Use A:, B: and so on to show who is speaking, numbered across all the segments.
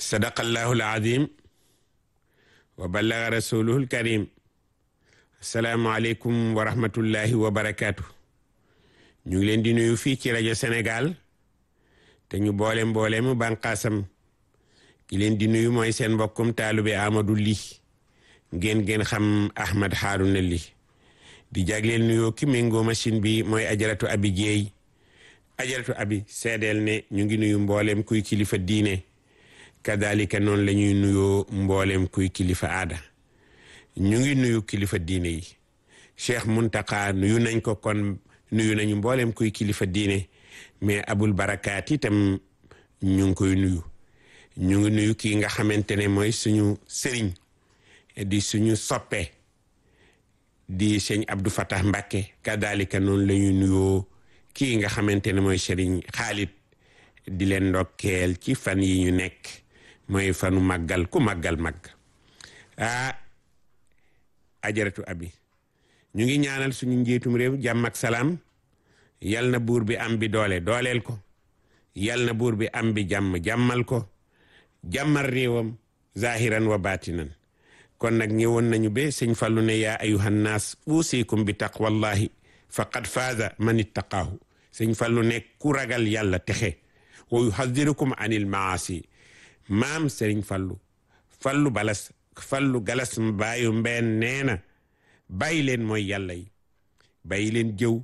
A: sadaqallahu alazim wa ballaga rasuluhu alkarim asalaamualeykum wa rahmatullahi wa barakaatu ñu ngi leen di nuyu fii ci rajo Sénégal te ñu boole mboole mu bànqaasam ki leen di nuyu mooy seen mbokkum taalube Amadou Ly ngeen ngeen xam Ahmad Harouna Ly di jagleel nuyoo ki méngoo machine bi mooy ajaratu abi jeey ajaratu abi seedeel ne ñu ngi nuyu mboolem kuy kilifa diine kadalika noonu la ñuy nuyoo mboolem kuy kilifa aada ñu ngi nuyu kilifa diine yi cheikh muntaka nuyu nañ ko kon nuyu nañu mboolem kuy kilifa diine mais abul barakaat itam ñu ngi koy nuyu ñu ngi nuyu kii nga xamante ne mooy suñu sëriñ di suñu soppe di sëñ Abdou Fatah Mbacke kadalika noonu la ñuy nuyoo kii nga xamante ne mooy sëriñ Xaalit di leen ndokkeel ci fan yi ñu nekk mooy fanu màggal ku màggal màgg ah ajaratu abi ñu ngi ñaanal suñu njiitum réew jàmm ak salaam yal na buur bi am bi doole dooleel ko yal na buur bi am bi jàmm jàmmal ko jàmmal réewam zahiran wa batinan kon nag ñëwoon nañu be sëñ Fallu ne yaa ayuhan naas uusikum bi taqwallahi faqad faaza man ittaqaahu sëñ Fallu ne ku ragal yàlla texe wa yuhadirukum anil maasi maam sëriñ Fallu Fallu balas Fallu galas baayu mbeen nee na bàyyi leen mooy yàlla yi bàyyi leen jëw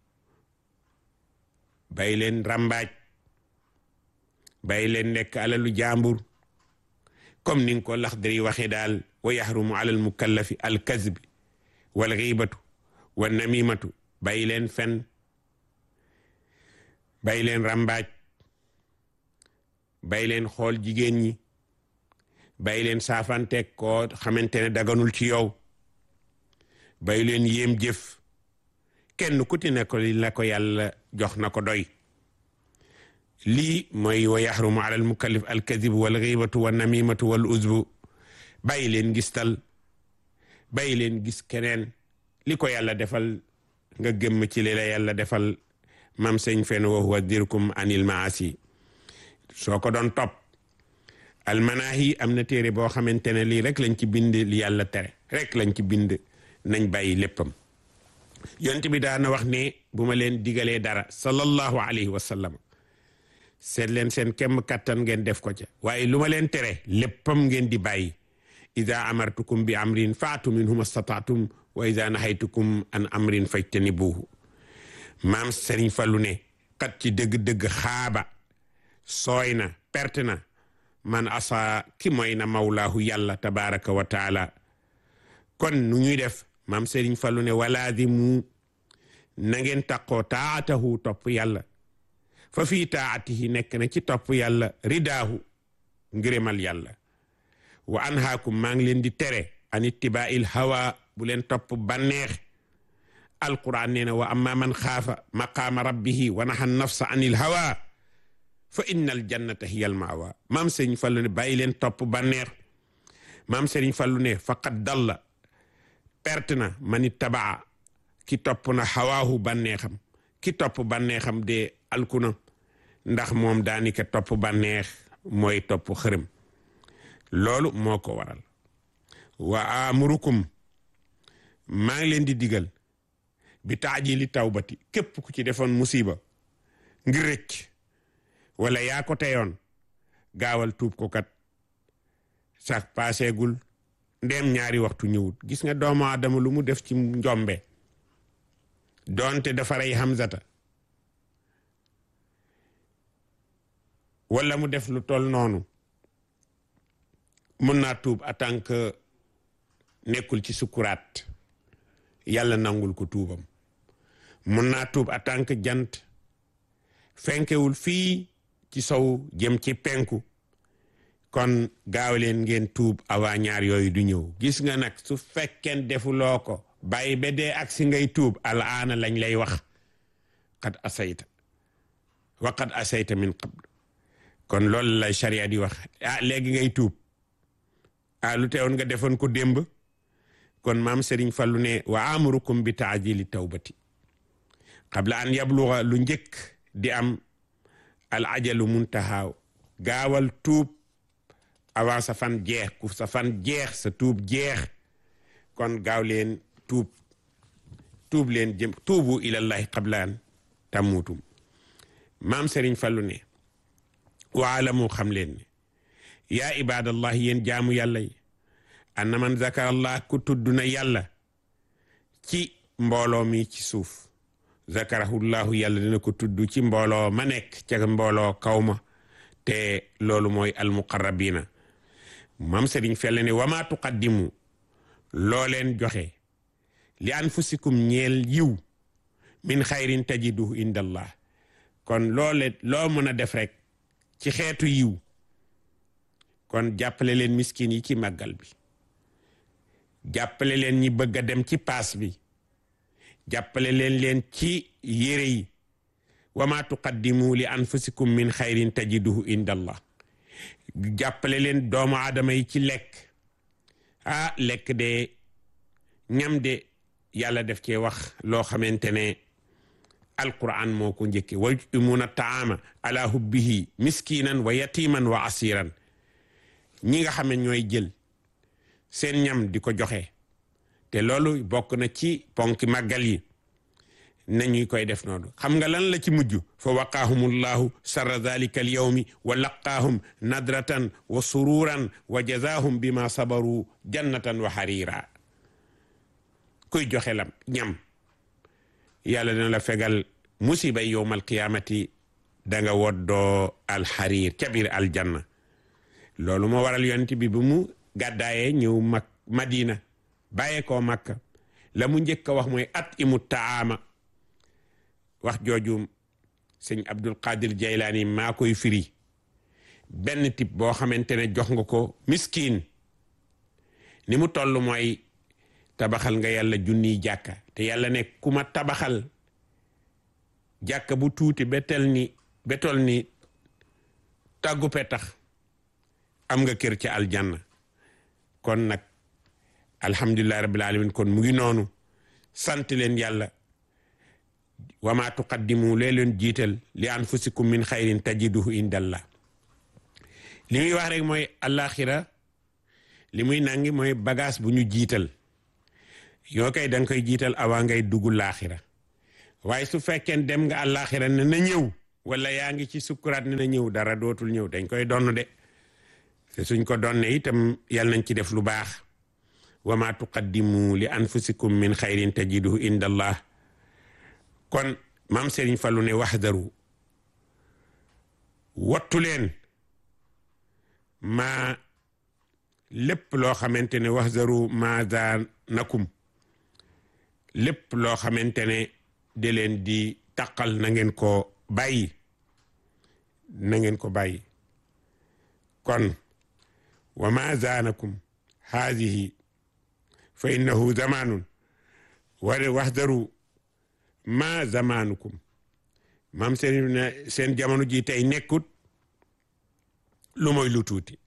A: bàyyi leen rambaaj bàyyi leen nekk alalu jàmbur comme ni nga ko Laxdari waxee daal wa yaxrumu ala al mukallafi al kazbi wal xiibatu wa namimatu bàyyi leen fen bàyyi leen rambaaj bàyyi leen xool jigéen ñi bàyyi leen saafanteeg koo xamante ne daganul ci yow bàyyi leen yéem jëf kenn ku ti ne ko li la ko yàlla jox na ko doy lii mooy wa yaxrumu ala al mukallif al kadib wal xiibatu wa namimatu wal uzbu bàyyi leen gistal bàyyi leen gis keneen li ko yàlla defal nga gëmm ci li la yàlla defal mam sëñ fen wa huwa dirkum anil maasi soo ko doon topp almanaahi am na téere boo xamante ne lii rek lañ ci bind li yàlla tere rek lañ ci bind nañ bàyyi léppam yonent bi daana wax ne bu ma leen digalee dara sallallahu alayhi wa sallam seet leen seen kemm kattan ngeen def ko ca waaye lu ma leen tere léppam ngeen di bàyyi ida amartukum bi amrin faatu minhu mastataatum wa ida nahaytukum an amrin fajtanibuhu maam Serigne Fallou ne kat ci dëgg-dëgg xaaba sooy na perte na man asa ki mooy na mawlaahu yàlla tabaraka wa taala kon nu ñuy def maam Serigne Fallou ne walaazimu na ngeen taqoo taatahu topp yàlla fa fii taatihi nekk na ci topp yàlla ridaahu ngërëmal yàlla wa anhaakum maa ngi leen di tere an ittibaa'il hawa bu leen topp banneex alquran nee na wa amma man xaafa maqaama rabbihi wa naha nafsa anil hawa fa inna al jannata hiya al maawa maam sëriñ fallu ne bàyyi leen topp banneex maam sëriñ fallu ne faqad dalla perte na man ittabaa ki topp na hawaahu banneexam ki topp banneexam de alkuna ndax moom daanika topp banneex mooy topp xërëm loolu moo ko waral wa amurukum maa ngi leen di digal bi taajili tawbati képp ku ci defoon musiba ngir rëcc wala yaa ko teyoon gaawal tuub ko kat sax paaseegul ndem ñaari waxtu ñëwut gis nga doomu aadama lu mu def ci njombe doonte dafa rey Hamzata wala mu def lu tol noonu mën naa tuub en tant que nekkul ci sukuraat yàlla nangul ko tuubam mën naa tuub en tant que jant fenkewul fii ci sow jëm ci penku kon gaaw leen ngeen tuub avant ñaar yooyu du ñëw gis nga nag su fekkeen defuloo ko bàyyi ba dee ak si ngay tuub alaana lañ lay wax qad asayta wa qad asayta min qabl kon loolu la sharia di wax ah léegi ngay tuub ah lu teewoon nga defoon ko démb kon maam Serigne Fallou ne wa amurukum bi taajili tawbati qabla an yabluga lu njëkk di am al ajalu muntahaaw gaawal tuub avant sa fan jeex ku sa fan jeex sa tuub jeex kon gaaw leen tuub tuub leen jëm tuubu ilallahi qablaan tamuutum maam Serigne Fallou ne waalamu xam leen ne yaa ibadallah yéen jaamu yàlla yi anna man zakarallah ku tudd na yàlla ci mbooloo mi ci suuf zakarahullahu yàlla dina ko tudd ci mbooloo ma nekk ca mbooloo kaw ma te loolu mooy almuqarrabina mam Serigne Fallou ne wama tuqaddimu loo leen joxe li anfusikum ñeel yiw min xayrin tajiduhu indallah kon loole loo mën a def rek ci xeetu yiw kon jàppale leen miskin yi ci màggal bi jàppale leen ñi bëgg a dem ci paas bi jàppale leen leen ci yére yi wa ma tuqaddimu li anfusikum min xayrin tajiduhu indallah jàppale leen doomu aadama yi ci lekk ah lekk de ñam de yàlla def cee wax loo xamante ne alquran moo ko njëkke wa yutimuuna taama ala hubbihi miskinan wa yatiman wa asiran ñi nga xam ne ñooy jël seen ñam di ko joxe te loolu bokk na ci ponki màggal yi nañuy koy def noonu xam nga lan la ci mujj fa waqaahumullahu sarra dalika al yawmi wa laqaahum nadratan wa sururan wa jazaahum bima sabaru jannatan wa harira kuy joxe lam ñam yàlla dina la fegal musiba yowmal qiyaamati da nga woddoo alxariir ca biir aljanna loolu moo waral yonent bi bu mu gàddaayee ñëw mag madina bàyyee koo makka la mu njëkk a wax mooy at imu taama wax jooju sëñ abdul qadir jaylaani maa koy firi benn tip boo xamante ne jox nga ko miskin ni mu toll mooy tabaxal nga yàlla junniy jàkka te yàlla ne ku ma tabaxal jàkka bu tuuti betel ni betol ni tàggu petax am nga kër ci aljanna kon nag alhamdulillahi rabbil alamin kon mu ngi noonu sant leen yàlla wa ma tuqaddimu lee leen jiital li anfusikum min xayrin tajiduhu indallah li muy wax rek mooy alaxira li muy nangi mooy bagage bu ñu jiital yoo kay da nga koy jiital avant ngay dugg laaxira waaye su fekkee dem nga àllaaxira ne na ñëw wala yaa ngi ci sukkuraat ne na ñëw dara dootul ñëw dañ koy donn de te suñ ko donne itam yal nañ ci def lu baax wa ma tuqaddimu li anfusikum min xayrin tajiduhu inda allah kon maam Serigne Fallou ne waxdaru wattu leen ma lépp loo xamante ne waxdaru ma zaanakum lépp loo xamante ne de leen di taqal na ngeen ko bàyyi na ngeen ko bàyyi kon wa ma zaanakum haadihi fa innahu zamanun wala waxdaru ma zamanukum maam seen ne seen jamono ji tey nekkut lu mooy lu tuuti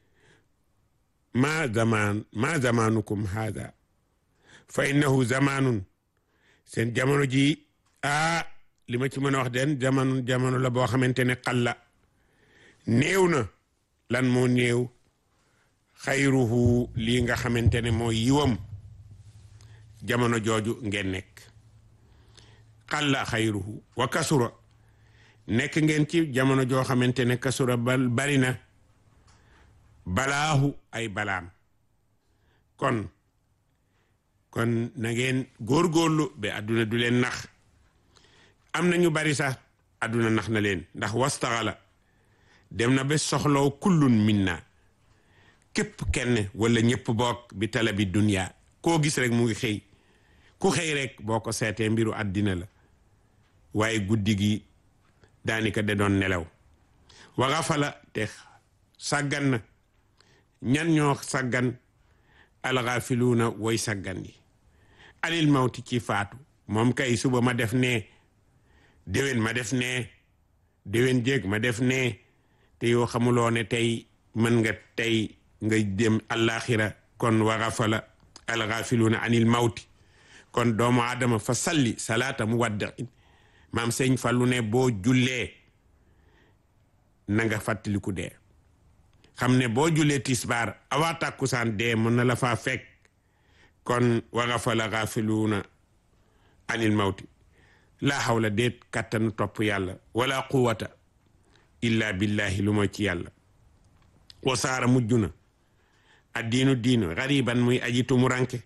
A: ma zaman ma zamanukum haada fa innahu zamanun seen jamono ji ah li ma ci mën a wax den jamono jamono la boo xamante ne xalla néew na lan moo néew xayruhu lii nga xamante ne moo yiwam jamono jooju ngeen nekk xalla xayruhu wa kasura nekk ngeen ci jamono joo xamante ne kasura bal bari na balaahu ay balaam kon kon na ngeen góorgóorlu ba adduna du leen nax am na ñu bari sax adduna nax na leen ndax wastaxala dem na ba soxlaw kullun minna képp kenn wala ñëpp bokk bi talabi dunya koo gis rek mu ngi xëy ku xëy rek boo ko seetee mbiru àddina la waaye guddi gi daanaka da doon nelaw wa gafala te sàggan na ñan ñoo sàggan alxaafiluuna way sàggan yi anil mawti ci faatu moom kay suba ma def nee déwén ma def nee déwén jéeg ma def nee te yoo xamuloo ne tey mën nga tey nga dem àllaaxira kon wa gafala alxaafiluuna anil mawti kon doomu aadama fa salli salaata mu waddain maam sëñ Fallu ne boo jullee na nga fàttaliku dee xam ne boo julee tisbaar awaa tàkkusaan dee mën na la faa fekk kon wa gafala gaafiluuna anil mawti laa hawla déet kattanu topp yàlla wala quwata illa billahi lu mooy ci yàlla wasaara mujj na addiinu diinu gariban muy aji tumuranke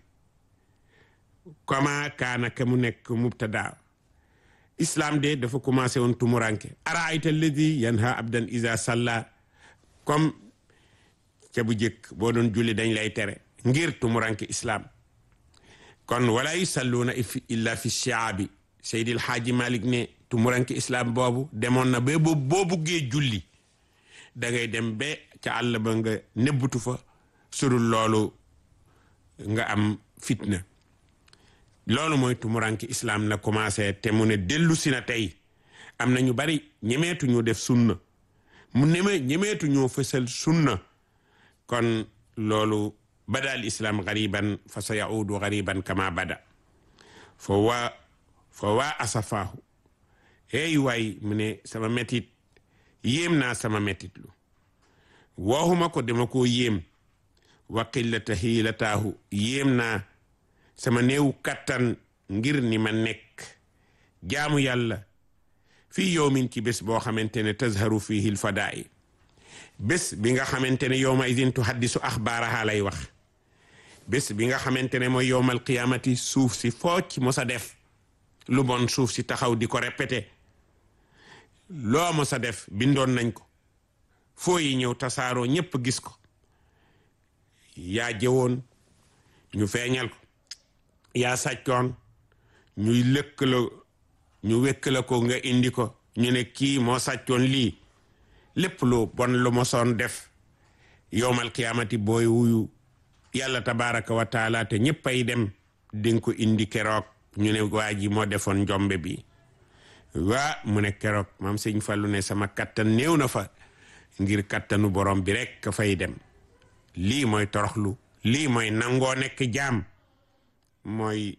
A: kama kaana ka mu nekk mubtada islam de dafa commencé woon tumuranke araayta alladi yanha abdan isa salla comme ca bu jëkk boo doon julli dañ lay tere ngir tumuranke islam kon wala yusalluuna illa fi shiaabi seydil xaaji malik ne tumuranke islam boobu demoon na ba boo buggee julli da ngay dem ba ca àll ba nga nebbutu fa surul loolu nga am fitna loolu mooy tumuranke islam na commencé te mu ne dellu si na tey am na ñu bari ñemeetu ñu def sunna mu neme ñemeetu ñoo fësal sunna kon loolu bada al islam gariban fa sa yaudu gariban kama bada fo waa fo waa asafaahu hey waay mu ne sama metit yéem naa sama metit lu waxuma ko dama koo yéem wa qillata hiilataahu yéem naa sama néew kattan ngir ni ma nekk jaamu yàlla fii yowmin ci bés boo xamante ne tazharu fihi lfadaai bés bi nga xamante ne yowma idin tuhaddisu axbaaraha lay wax bés bi nga xamante ne mooy yowmal qiyaamati suuf si foo ci mos a def lu bon suuf si taxaw di ko répété loo mos a def bindoon nañ ko foo yi ñëw tasaaroo ñépp gis ko yaa jëwoon ñu feeñal ko yaa sàccoon ñuy lëkk la ñu wekk la ko nga indi ko ñu ne kii moo sàccoon lii lépp lu bon lu mosoon def yowmal qiyaamati booy wuyu yàlla tabaraka wa taala te ñëpp ay dem dinga ko indi keroog ñu ne waa ji moo defoon njombe bi waa mu ne keroog maam sëñ Fallu ne sama kattan néew na fa ngir kattanu borom bi rek ka fay dem lii mooy toroxlu lii mooy nangoo nekk jaam mooy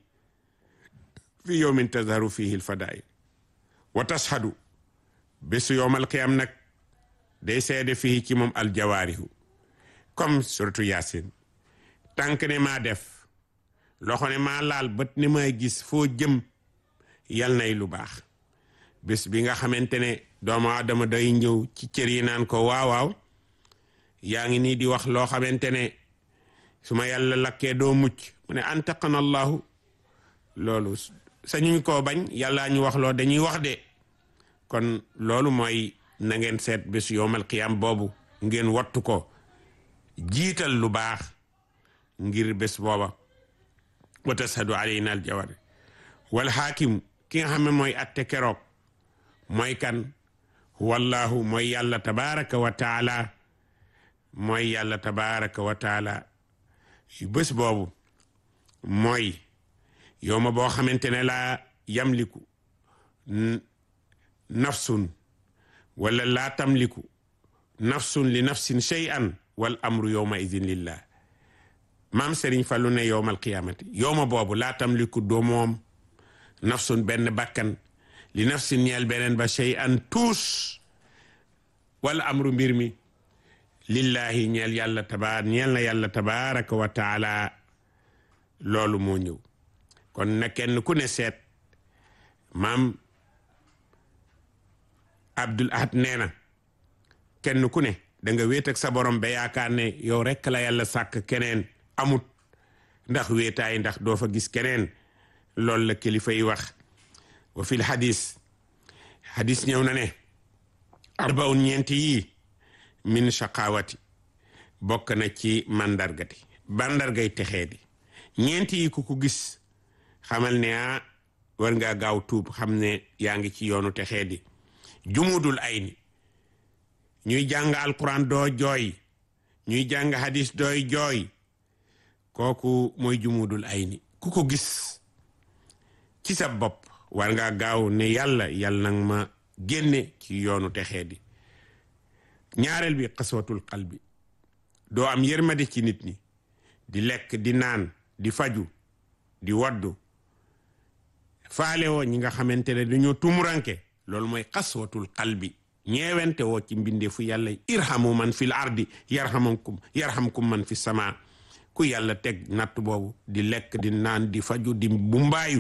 A: fi yowmin tazharu fihi lfadail wa tashhadu bésu yowmal qiyam nag day seede fii ci moom aljawaarihu comme surtout yaasin tànk ne maa def loxo ne maa laal bët ne maa gis foo jëm yal nay lu baax bés bi nga xamante ne doomu aadama day ñëw ci cër yi naan ko waaw waaw yaa ngi nii di wax loo xamante ne su ma yàlla lakkee doo mucc mu ne antaqana allahu loolu sañuñ koo bañ yàllaa ñu wax loo dañuy wax de kon loolu mooy na ngeen seet bés yowmal qiyam boobu ngeen wattu ko jiital lu baax ngir bés booba wa tashhadu alayna al jawar wal xaakim ki nga xam ne mooy atte keroog mooy kan wallahu mooy yàlla tabaraka wa taala mooy yàlla tabaraka wa taala bés boobu mooy yow ma boo xamante ne laa yamliku nafsun wala laa tamliku nafsun li nafsin shay'an wal amru yowma idin lillah maam Serigne Fallou ne yowmal qiyamati yowma boobu laa tamliku doo moom nafsun benn bakkan li nafsin ñeel beneen ba shay'an tuus wal amru mbir mi lillahi ñeel yàlla tabaar ñeel na yàlla tabaraka wa taala loolu moo ñëw kon na kenn ku ne seet maam Abdul Ahad nee na kenn ku ne da nga wéet ak sa borom ba yaakaar ne yow rekk la yàlla sàkk keneen amut ndax wéetaay ndax doo fa gis keneen loolu la kilifa yi wax wa fil hadis hadis ñëw na ne arbaun ñeenti yii min shaqawati bokk na ci mandargati mandargay texee di ñeenti yi ku ko gis xamal ne ah war ngaa gaaw tuub xam ne yaa ngi ci yoonu texee di jumudul ay ni ñuy jàng alquran doo jooy ñuy jàng hadis dooy jooy kooku mooy jumudul ay ni ku ko gis ci sa bopp war ngaa gaaw ne yàlla yàlla nag ma génne ci yoonu texee di ñaareel bi xaswatul qalbi doo am yërmande ci nit ñi di lekk di naan di faju di waddu faale woo ñi nga xamante ne dañoo tumuranke loolu mooy xaswatul qalbi ñeewente woo ci mbindeefu yàlla irhamu man fil ardi yarhamkum yarhamkum man fi sama ku yàlla teg natt boobu di lekk di naan di faju di bu mbaayu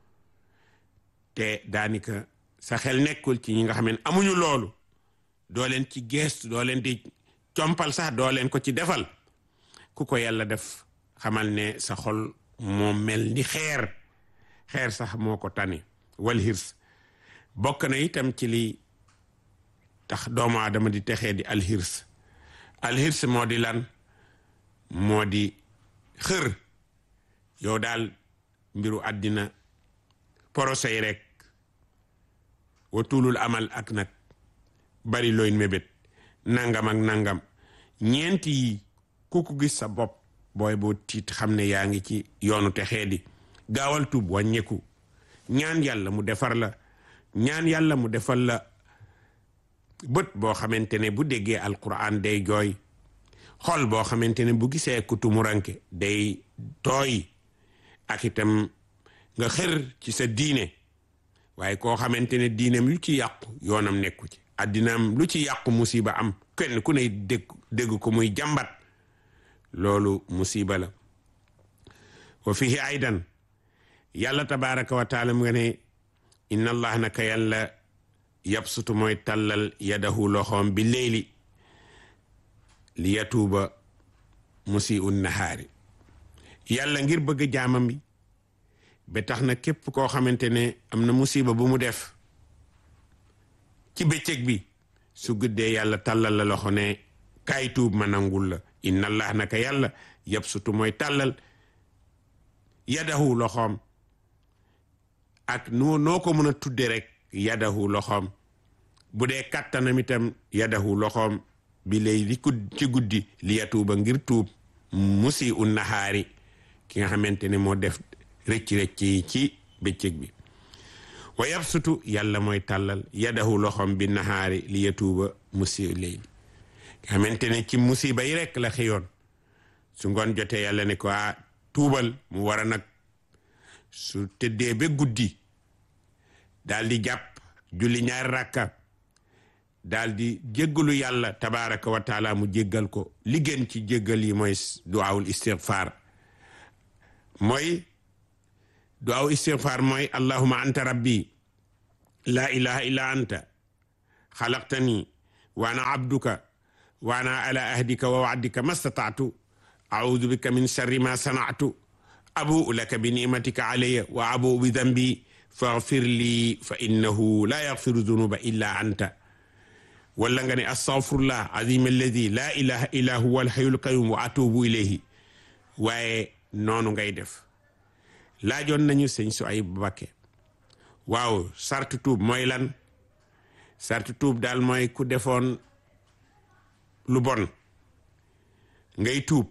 A: te daanika sa xel nekkul ci ñi nga xam ne amuñu loolu doo leen ci geestu doo leen di compal sax doo leen ko ci defal ku ko yàlla def xamal ne sa xol moo mel ni xeer xeer sax moo ko tane wal hirs bokk na itam ci li tax doomu aadama di texee di alhirs alhirs moo di lan moo di xër yow daal mbiru àddina porosey rek wa tuulul amal ak nag bari looy mébét nangam ak nangam ñeent yi ku ko gis sa bopp booy boo tiit xam ne yaa ngi ci yoonu texee di gaawal tuub wàññeeku ñaan yàlla mu defar la ñaan yàlla mu defal la bët boo xamante ne bu déggee alquran day jooy xol boo xamante ne bu gisee ku tumuranke day tooy ak itam nga xër ci sa diine waaye koo xamante ne diineem lu ci yàqu yoonam nekku ci addinaam lu ci yàqu musiba am kenn ku ne dégg dégg ko muy jàmbat loolu musiba la wa fihi aydan yàlla tabaraka wa taala mu nga ne inna allah naka yàlla yabsutu mooy tàllal yadahu loxoom bi leyli li yatuuba musiu nahaari yàlla ngir bëgg jaamam bi ba tax na képp koo xamante ne am na musiba bu mu def ci bëccëg bi su guddee yàlla tàllal la loxo ne kaay tuub ma nangul la inna allah naka yàlla yabsutu mooy tàllal yadahu loxoom ak noo noo ko mën a tudde rek yadahu loxoom bu dee kattanam itam yadahu loxoom bi lay li ku ci guddi li yatuuba ngir tuub musi un nahaari ki nga xamante ne moo def rëcc-rëcc yi ci bëccëg bi wa yabsutu yàlla mooy tàllal yadahu loxoom bi nahaari li yatuuba musi leyli nga xamante ne ci musiba yi rek la xëyoon su ngoon jotee yàlla ne ko a tuubal mu war a nag su tëddee ba guddi daal di jàpp julli ñaari rakka daal di jéggalu yàlla tabaraka wa taala mu jéggal ko li gën ci jéggal yi mooy duwaawul istigfaar mooy duwaaw istigfaar mooy allahuma anta rabbi laa ilaha illa anta xalaqtani wa ana abduka wa ana ala ahdika wa waadika mastataatu audu bika min sharri ma sanatu abuu laka bi nimatika alayya wa abuu bi dambi faghfir lii fa innahu la yaghfiru dunuba illa anta wala nga ne astaghfirullah azim alladi la ilaha illa huwa alhayyul qayyum wa atubu ilayhi waaye noonu ngay def laajoon nañu sëñ su ay bakke waaw sartu tuub mooy lan sartu tuub daal mooy ku defoon lu bon ngay tuub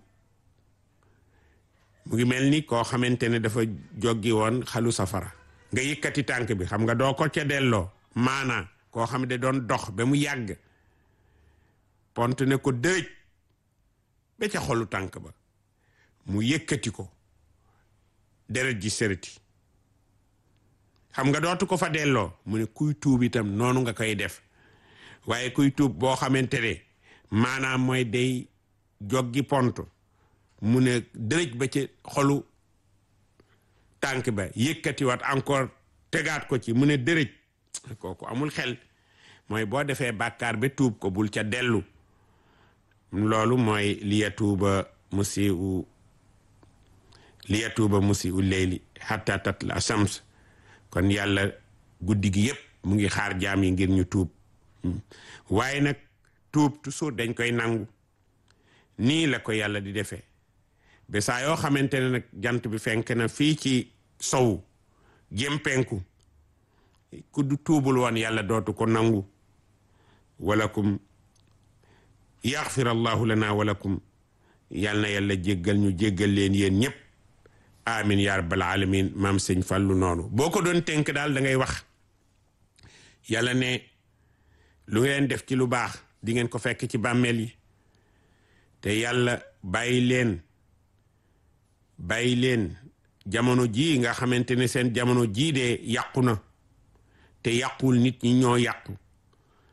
A: mu ngi mel ni koo xamante ne dafa joggi woon xalu safara nga yëkkati tànk bi xam nga doo ko ca delloo maana koo xam ne doon dox ba mu yàgg pont ne ko dërëj ba ca xolu tànk ba mu yëkkati ko deret ji sërëti xam nga dootu ko fa delloo mu ne kuy tuub itam noonu nga koy def waaye kuy tuub boo xamante ne maanaam mooy day joggi pont mu ne dërëj ba ci xolu tànk ba yëkkatiwaat encore tegaat ko ci mu ne dërëj kooku amul xel mooy boo defee bàkkaar ba tuub ko bul ca dellu loolu mooy liyatuuba musiu liyatuuba musiu leyli hatta tatla shams kon yàlla guddi gi yépp mu ngi xaar jaam yi ngir ñu tuub waaye nag tuub toujours dañ koy nangu nii la ko yàlla di defee ba saa yoo xamante ne nag jant bi fenk na fii ci sow jëm penku ku du tuubul woon yàlla dootu ko nangu walakum yaxfir allahu lana walakum yal na yàlla jéggal ñu jéggal leen yéen ñëpp amin ya rabbal alamin maam sëñ fàllu noonu boo ko doon tënk daal da ngay wax yàlla ne lu ngeen def ci lu baax di ngeen ko fekk ci bàmmeel yi te yàlla bàyyi leen bàyyi leen jamono jii nga xamante ne seen jamono jii de yàqu na te yàqul nit ñi ñoo yàqu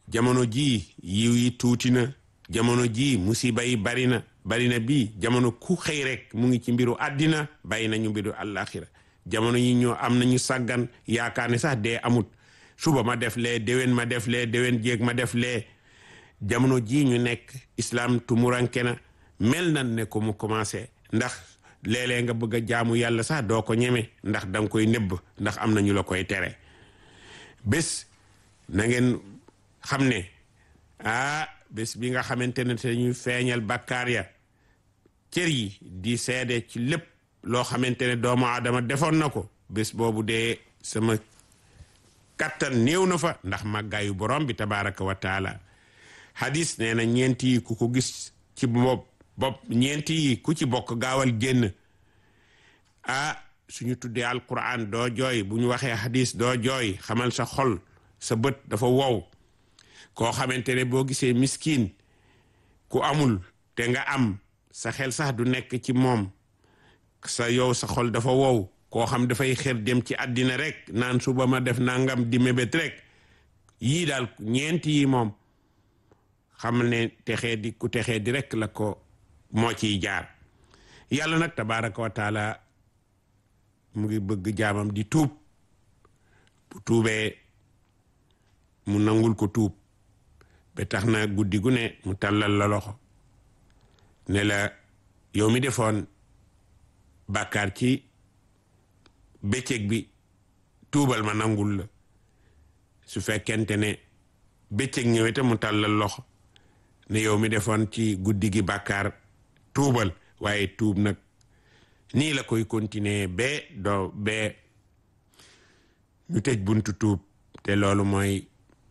A: jamono jii yiw yi tuuti na jamono jii musiba yi bari na bari na bii jamono ku xëy rek mu ngi ci mbiru àddina bàyyi nañu mbiru àllaaxira jamono yi ñoo am nañu sàggan yaakaar ne sax dee amut suba ma def lee déwén ma def lee déwén jéeg ma def lee jamono jii ñu nekk islam tumuranke na mel nan ne ko mu commencé ndax léeg-léeg nga bëgg a jaamu yàlla sax doo ko ñeme ndax danga koy nëbb ndax am na ñu la koy tere bés na ngeen xam ne ah bés bi nga xamante ne te ñuy feeñal bakkaar ya cër yi di seede ci lépp loo xamante ne doomu aadama defoon na ko bés boobu dee sama kattan néew na fa ndax màggaayu borom bi tabaraka wa taala hadis nee na ñeenti yi ku ko gis ci bopp bopp ñeenti yi ku ci bokk gaawal génn ah suñu tuddee alquran doo jooy bu ñu waxee hadis doo jooy xamal sa xol sa bët dafa wow koo xamante ne boo gisee miskin ku amul te nga am sa xel sax du nekk ci moom sa yow sa xol dafa wow koo xam dafay xër dem ci àddina rek naan suba ma def nangam di mébét rek yii daal ñeenti yi moom xam ne texee di ku texee di rek la ko moo ciy jaar yàlla nag tabaraka wa taala mu ngi bëgg jaamam di tuub bu tuubee mu nangul ko tuub ba tax na guddi gu ne mu tàllal la loxo ne la yow mi defoon bàkkaar ci bëccëg bi tuubal ma nangul la su fekkente ne bëccëg ñëwee te mu tàllal loxo ne yow mi defoon ci guddi gi bàkkaar tuubal waaye tuub nag nii la koy continuer ba doo ba ñu tëj buntu tuub te loolu mooy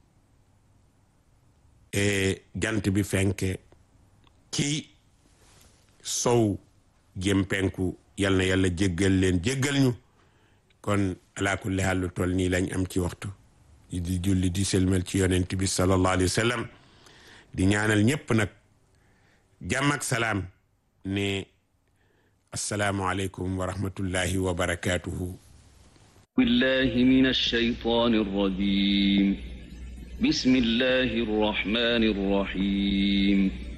A: jant bi fenke ci sow jëm penku yal na yàlla jéggal leen jéggal ñu kon ala kulli haal lu toll nii lañ am ci waxtu di julli di selmal ci yonent bi sallallahu alayhi wa sallam di ñaanal ñépp nag jàmm ak salaam ne assalaamu aleykum wa rahmatullahi wa barakatuhu
B: billahi min alshaytani arrajim بسم الله الرحمن الرحيم